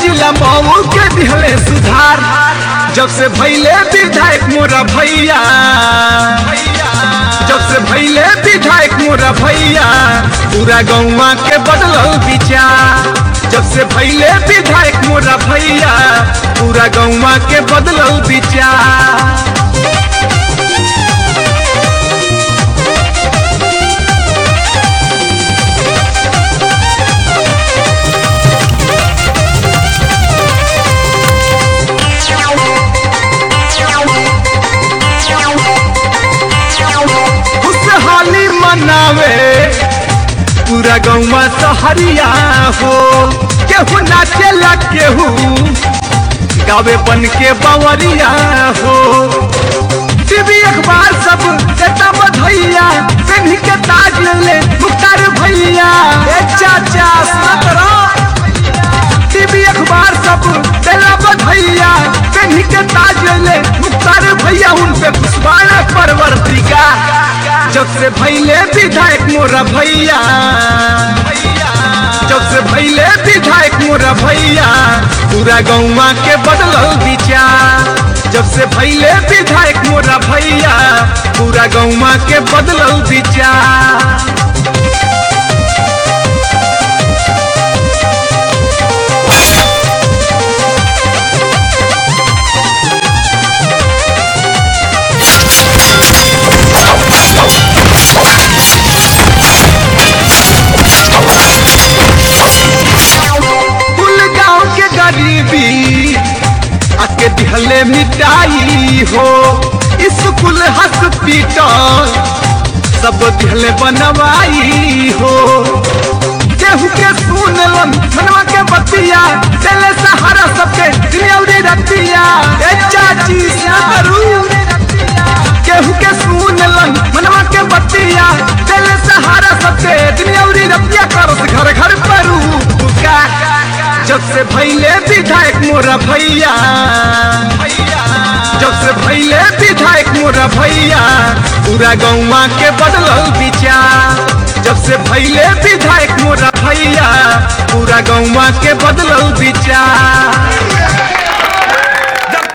जिला मऊ के दिहले सुधार जब से भैले विधायक मोरा भैया जब से भैले विधायक मोरा भैया पूरा गौवा के बदलल विचार जब से भैले विधायक मोरा भैया पूरा गौवा के बदलल विचार खुशहाली मनावे पूरा गौवा सहरिया हो केहू नाचेला केहू गावे बन के बवरिया हो टीवी अखबार सब देता बधैया पेन्ही के ताज ले मुख्तार भैया ए चाचा सुनत रहो टीवी अखबार सब देला बधैया पेन्ही के ताज ले मुख्तार भैया उन पे पुष्पाना परवर्तिका जब से भैले विधायक मोरा भैया जब से भैले विधायक मोरा भैया पूरा गौवा के बदलल विचार जब से भैले विधायक मोरा भैया पूरा गौवा के बदलल विचार कुल गांव के गरीबी आके दिहले मिटाई हो स्कूल हॉस्पिटल सब दिहले बनवाई हो केहू के सुनलन मनवा के बतिया चले सहारा सबके दिलौरी रतिया ए चाची सारू केहू के सुनलन मनवा के बतिया चले सहारा सबके दिलौरी रतिया करत घर घर परू का जब से भैले विधायक मोरा भैया जब से भैले विधायक मोरा भैया पूरा गौवा के बदलल विचार जब से भैले विधायक मोरा भैया पूरा गौवा के बदलल विचार